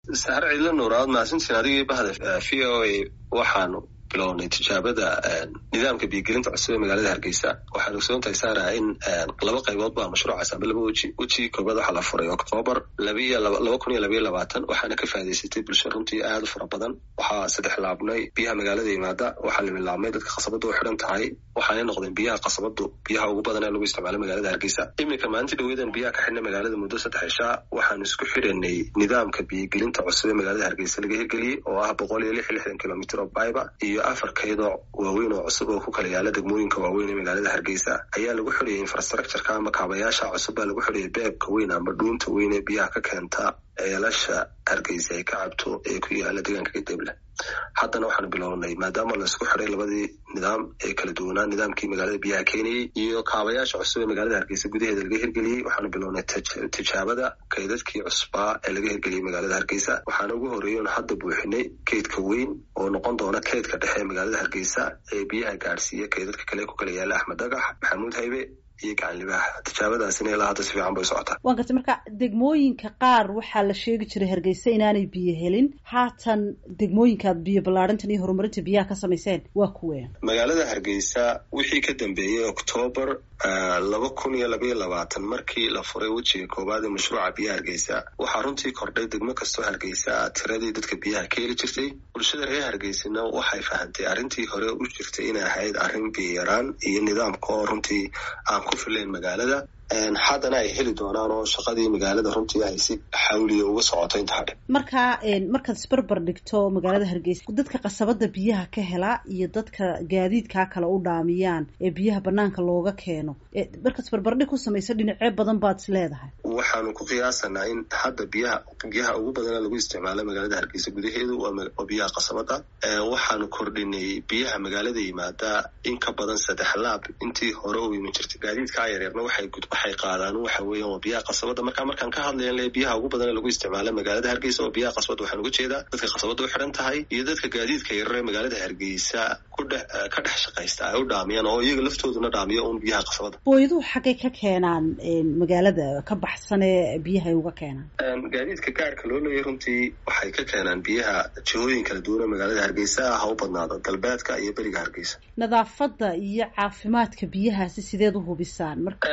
saare cidlo nuuraad mahadsantiin adigii bahda v o a waxaanu bilownay tijaabada nidaamka biyogelinta cusub ee magaalada hargeysa waxaan ogsoon tahay saara in laba qaybood baa mashruucaas amba laba weji wejigii koobaad waxaa la furay oktoobar labiyo laba kun iyo labayo labaatan waxaana ka faa'idaysatay bulsho runtii aad u fara badan waxaa saddex laabnay biyaha magaalada yimaada waxaa la milaabmay dadka khasabada u xidhan tahay waxaanay noqdeen biyaha khasabadu biyaha ugu badan ee lagu isticmaalo magaalada hargeysa iminka maalintii dhaweedan biyaha ka xidhnay magaalada muddo saddex cishaa waxaanu isku xidhanay nidaamka biyogelinta cusub ee magaalada hargeysa laga hirgeliyey oo ah boqol iyo lix iyo lixdan kilomitr oo bayba iyo afar kaydoo waaweyn oo cusub oo ku kala yaala degmooyinka waaweyn ee magaalada hargeysa ayaa lagu xidhayay infrastructureka ama kaabayaasha cusub baa lagu xidhayay beebka weyn ama dhuunta weyn ee biyaha ka keenta ceelasha hargeysa ay ka cabto ee ku yaala deegaanka gadeble haddana waxaanu bilownay maadaama laisku xiday labadii nidaam ee kala duwanaa nidaamkii magaalada biyaha keenayey iyo kaabayaasha cusub ee magaalada hargeysa gudaheeda laga hirgeliyey waxaanu bilownay tijaabada kaydadkii cusbaa ee laga hirgeliyey magaalada hargeysa waxaana ugu horeeyey oon hadda buuxinay kaydka weyn oo noqon doona kaydka dhexe ee magaalada hargeysa ee biyaha gaadhsiiya kaydadka kale ku kala yaala axmed dagax maxamuud haybe iyo gacan libaax tijaabadaasina ilaa hadda si fiican bay socotaa waan gartay marka degmooyinka qaar waxaa la sheegi jiray hargeysa inaanay biyo helin haatan degmooyinkaad biyo ballaarintan iyo horumarinta biyaha ka samayseen waa kuween magaalada hargeysa wixii ka dambeeyey oktoobar laba kun iyo labaiyo labaatan markii la furay wejiga koowaad ee mashruuca biyaha hargeysa waxaa runtii kordhay degmo kastoo hargeysa tiradii dadka biyaha ka heli jirtay bulshada reer hargeysana waxay fahantay arrintii hore u jirtay inay ahayd arrin biyo yaraan iyo nidaamka oo runtii aan ku filayn magaalada haddana ay heli doonaan oo shaqadii magaalada runtii ay si xawliya uga socoto inta hadhe marka markaad isbarbar dhigto magaalada hargeysa dadka qasabada biyaha ka hela iyo dadka gaadiidkaa kale u dhaamiyaan ee biyaha banaanka looga keeno markaad isbarbardhig ku samaysa dhinacyo badan baad is leedahay waxaanu ku qiyaasanaa in hadda biyaha biyaha ugu badana lagu isticmaalo magaalada hargeysa gudaheedu waa biyaha qasabada waxaanu kordhinay biyaha magaalada yimaada in ka badan saddex laab intii hore u iman jirtay gaadiidkaa yaryarna waxay waxay qaadaan waxa weeyaan waa biyaha qasabada marka markaan ka hadlayan le biyaha ugu badan ee lagu isticmaala magaalada hargeysa oo biyaha qasabada waxaan uga jeedaa dadka qasabada u xidhan tahay iyo dadka gaadiidka yarar ee magaalada hargeysa kudhe ka dhex shaqaysta ay u dhaamiyaan oo iyaga laftooduna dhaamiyo un biyaha qasabada booyaduhu xaggay ka keenaan magaalada ka baxsan ee biyaha ay uga keenaan gaadiidka gaarka loo leeyahy runtii waxay ka keenaan biyaha jihooyin kala duwan ee magaalada hargeysa ha u badnaado galbeedka iyo beriga hargeysa nadaafadda iyo caafimaadka biyahaasi sideed u hubisaan marka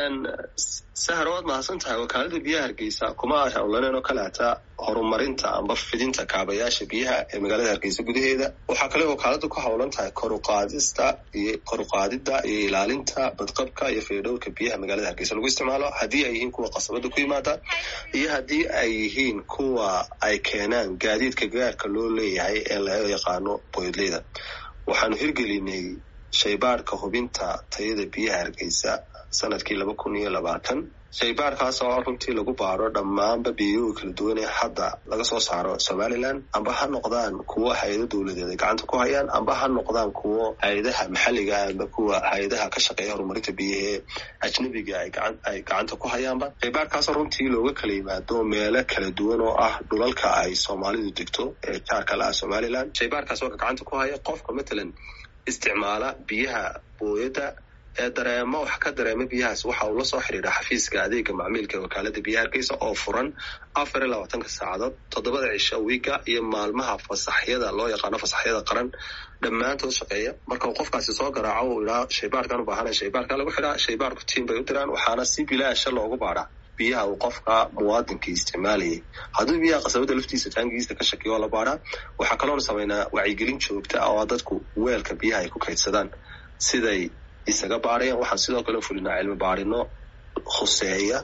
sahar waad mahadsan tahay wakaalada biyaha hargeysa kuma howlaneen oo kaleata horumarinta amba fidinta kaabayaasha biyaha ee magaalada hargeysa gudaheeda waxaa kale wakaaladu ku howlan tahay koruqaadista iyo koruqaadida iyo ilaalinta badqabka iyo faydhowrka biyaha magaalada hargeysa lagu isticmaalo haddii ay yihiin kuwa qasabada ku yimaada iyo haddii ay yihiin kuwa ay keenaan gaadiidka gaarka loo leeyahay ee laga yaqaano boydleyda waxaanu hirgelinay shaybaadhka hubinta tayada biyaha hargeysa sanadkii laba kun iyo labaatan shaybaarkaas oo runtii lagu baaro dhammaanba biyoga kala duwan ee hadda laga soo saaro somalilan amba ha noqdaan kuwo hay-ado dowladeed ay gacanta ku hayaan amba ha noqdaan kuwo hay-adaha maxalliga amba kuwa hay-adaha ka shaqeeya horumarinta biyaha ee ajnabiga ay gacanta ku hayaanba shaybaarkaasoo runtii looga kala yimaado meelo kala duwan oo ah dhulalka ay soomaalidu degto ee jaarka la ah somalilan shaybaarkaas oo gacanta ku haya qofka matalan isticmaala biyaha booyada ee dareemo wax ka dareema biyahaas waxa uu la soo xidhiidha xafiiska adeega macmiilka ee wakaalada biyaha hargeysa oo furan afar iyo labaatanka saacadood toddobada cisho wiiga iyo maalmaha fasaxyada loo yaqaano fasaxyada qaran dhammaantood shaqeeya marka uu qofkaasi soo garaaco uu idhaa shaybaarkan u baahana shaybaarka lagu xidhaa shaybaarku tiim bay u diraan waxaana si bilaasha loogu baadhaa biyaha uu qofka muwaadinka isticmaalayay hadduu biyaha qasabada laftiisa taangigiisa ka shakiyo oo la baadhaa waxaa kaloona sameynaa wacyigelin joogta ah oo dadku weelka biyaha ay ku kaydsadaan siday isaga baarayaan waxaan sidoo kale fulinaa cilmi baarino khuseeya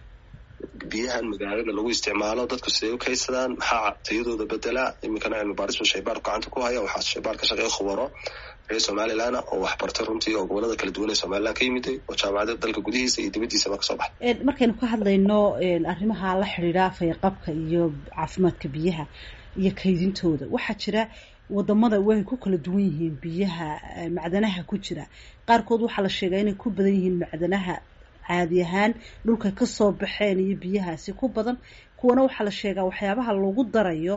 biyahan magaalada lagu isticmaalo dadku siday u kaydsadaan maxaa tayadooda bedelaa iminkana cilmi baarisba shaybaarku gacanta ku haya waxaa shaybaar ka shaqeeya khubaro reer somalilan oo wax bartay runtii oo gobolada kala duwan ee somalilan ka yimiday oo jaamacada dalka gudihiisa iyo dibaddiisaba kasoo baxay markaynu ka hadlayno arrimaha la xidhiidha fayaqabka iyo caafimaadka biyaha iyo kaydintooda waxaa jira wadamada way ku kala duwan yihiin biyaha macdanaha ku jira qaarkood waxaa la sheegaa inay ku badan yihiin macdanaha caadi ahaan dhulka kasoo baxeen iyo biyahaasi ku badan kuwana waxaa la sheegaa waxyaabaha lagu darayo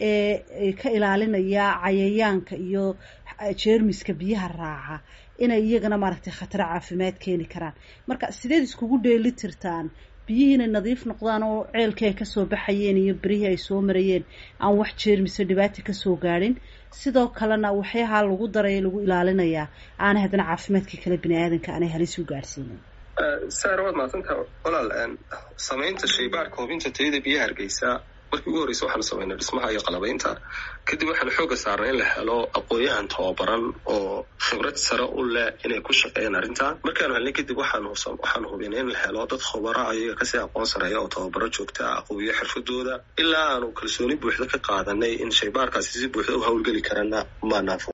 ee ka ilaalinaya cayayaanka iyo jeermiska biyaha raaca inay iyagana maaragtay khataro caafimaad keeni karaan marka sideed iskugu dheeli tirtaan biyihii inay nadiif noqdaan oo ceelkii ay kasoo baxayeen iyo berihii ay soo marayeen aan wax jeermise dhibaata kasoo gaadhin sidoo kalena waxyaha lagu daray lagu ilaalinayaa aanay haddana caafimaadkii kale bini aadanka aanay halis u gaadhsiinin saar waad mahadsantaha walaal samaynta shaybaarka hubinta tayada biyaha hargeysa markii ugu horreysa waxaanu samaynay dhismaha iyo qalabaynta kadib waxaanu xooga saarnay in la helo aqoon-yahan tababaran oo khibrad sare u leh inay ku shaqeeyaan arrintan markaanu helnay kadib waxaanu hubinay in la helo dad khubara ayaga kasii aqoon sareeya oo tababaro joogta ah aqoobiyo xirfadooda ilaa aanu kalsooni buuxda ka qaadanay in shaybaarkaasi si buuxda u hawlgeli karana maanaafo